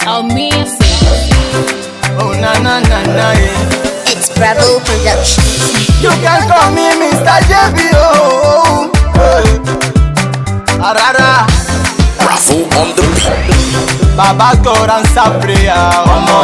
Amazing. Oh na na na na yeah. It's Bravo Productions. You can call me Mr. JB oh. Arara, Bravo on the beat. Baba God answer prayer ọmọ.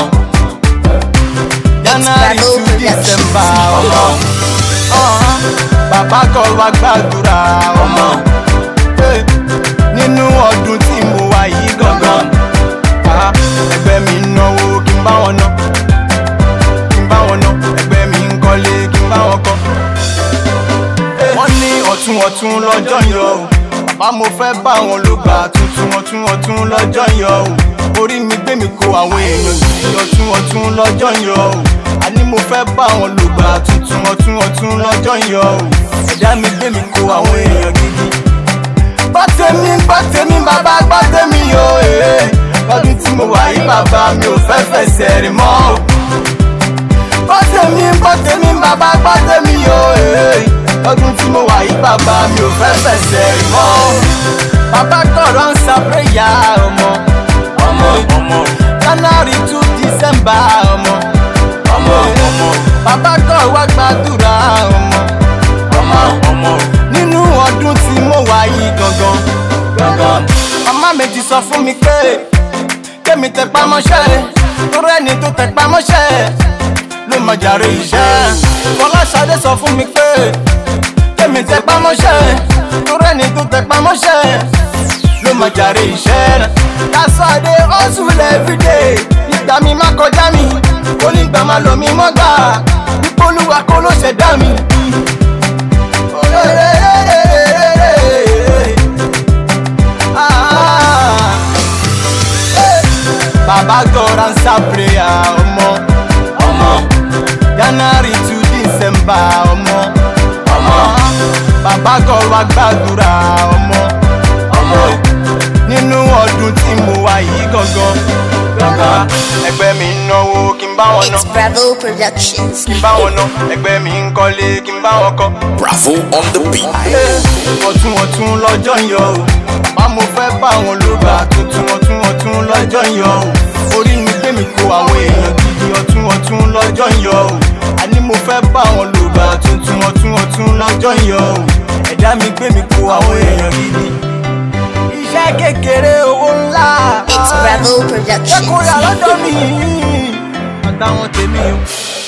January Bravo to Productions. December ọmọ. Uh-huh. Baba God wá gbàdúrà ọmọ. Hey. Nínú ọdún tí mo wà yìí gangan. Ah, Ẹgbẹ́ mi ń náwó kí n bá wọn ná. Kí n bá wọn ná. Ẹgbẹ́ mi ń kọ́lé kí n bá wọn kọ́. wọ́n ní ọ̀tún ọ̀tún lọ́jọ́ yọ o bàbá mo fẹ́ bá wọn ló gbà tuntun ọ̀tún ọ̀tún lọ́jọ́ yọ o orí mi gbé mi kó àwọn èèyàn yìí ọ̀tún ọ̀tún lọ́jọ́ yọ o àní mo fẹ́ bá wọn ló gbà tuntun ọ̀tún ọ̀tún lọ́jọ́ yọ o ẹ̀dá mi gbé mi kó àwọn èèyàn gidi. gbọ́ tèmi gbọ́ tèmi bàbá gbọ́ tèmi o ee lọ́dún tí mo wà yí bàbá mi ò fẹ́ fẹsẹ̀ rìn mọ́ o gbọ́ tèmi gbọ́ tèmi bàbá gbọ́ tèmi o ee ọdún tí mo wà yí bàbá mi ò fẹ́ fẹsẹ̀ rìn mọ́ bàbá kọ̀ọ̀rọ̀ ń sa péyà ọmọ ọmọ ọmọ january to december ọmọ ọmọ ọmọ bàbá kọ̀ wá gbàdúrà ọmọ ọmọ ọmọ nínú ọdún tí mo wà yí gangan gangan màmá méjì sọ fún mi pé kémi tẹpá mọ́ṣẹ́ torí ẹni tó tẹpá mọ́ṣẹ́ ló máa jàre iṣẹ́. Fọláṣadé sọ fún mi pé kémi tẹpá mọ́ṣẹ́ torí ẹni tó tẹpá mọ́ṣẹ́ ló máa jàre iṣẹ́. That's why I dey hustle everyday. Ìgbà mi má kọjá mi, kó nígbà má lọ mi mọ́ gbà. Ìpolúwa kó ló ṣẹ̀dá mi. Ah. Baba God answer prayer ọmọ ọmọ January to December ọmọ ọmọ Baba God wá gbàdúrà ọmọ ọmọ nínú ọdún tí mo wà yìí gangan gangan ẹgbẹ́ mi ń náwó kí n bá wọn ná It's Bravo Productions. kí n bá wọn ná ẹgbẹ́ mi ń kọ́lé kí n bá wọn kọ́ Bravo on the beat. ọ̀tún ọ̀tún lọ́jọ́ yọ o bá mo fẹ́ bá wọn ló gbà tuntun ọ̀tún ọ̀tún lọ́jọ́ yọ o orí mi gbé mi kó àwọn èèyàn gidi ọ̀tún ọ̀tún lọ́jọ́ yọ o àní mo fẹ́ bá wọn ló gbà tuntun ọ̀tún ọ̀tún lọ́jọ́ yọ o ẹ̀dá mi gbé mi kó àwọn èèyàn gidi. iṣẹ́ kékeré owó ńlá It's Bravo jẹ́ kó yà Productions. lọ́dọ̀ mi àtàwọn tèmi o.